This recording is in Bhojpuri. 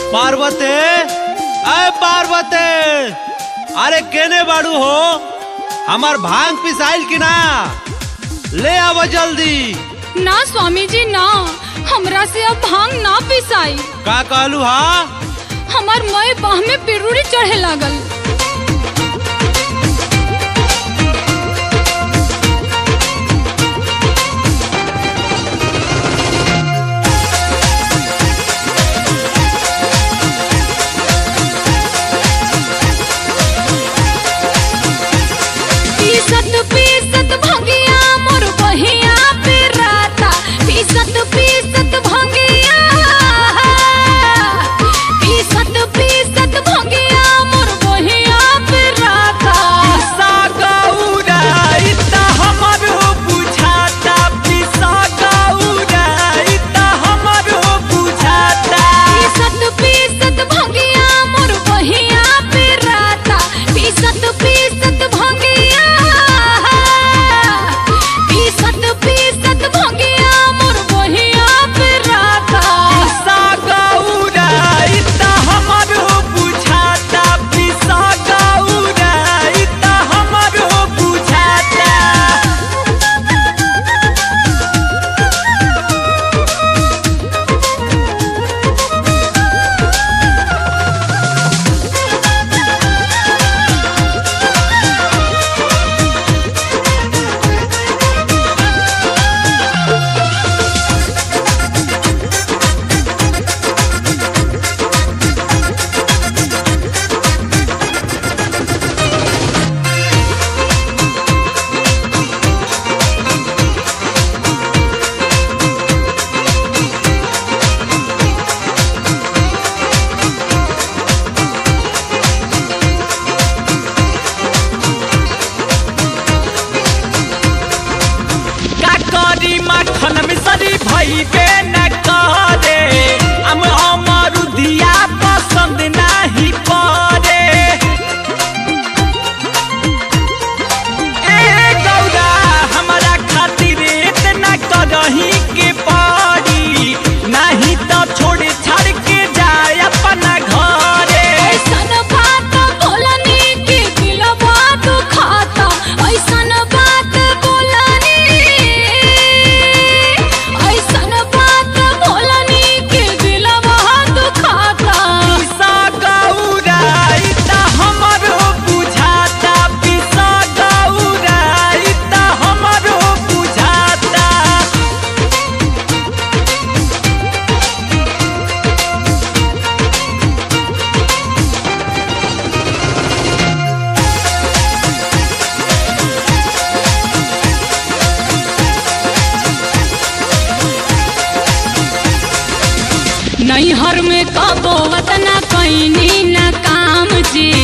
पार्वते अय पार्वते अरे केने बाड़ू हो हमार भांग पिसाइल की ना ले आव जल्दी ना स्वामी जी ना हमरा से अब भांग ना पिसाई का कहलू हा हमार मई बाह में पिरुड़ी चढ़े लागल पीसत पीसत भंगिया मोर बहिया पे राता पीसत पीसत भंगिया पीसत पीसत भंगिया मोर बहिया पे राता पीसत पीसत भंगिया मोर बहिया पे राता पीसत पीसत भंगिया पीसत पीसत भंगिया मोर बहिया पे राता भइबे न करे हम अमरुदिया पसंद नाही पड़े ए गौरा हमरा खातिर इतना करही के पड़ी नहीं तो छोड़ छाड़ के जाए अपना घरे ऐसन बात बोलनी कि दिलवा दुखाता ऐसन बात बोलनी ऐसन बात बोलनी कि दिलवा दुखाता पिसा गौरा इता हमरो बुझाता पिसा गौरा इता हमरो बुझाता नैहर में कबो वतना कैनी न काम जी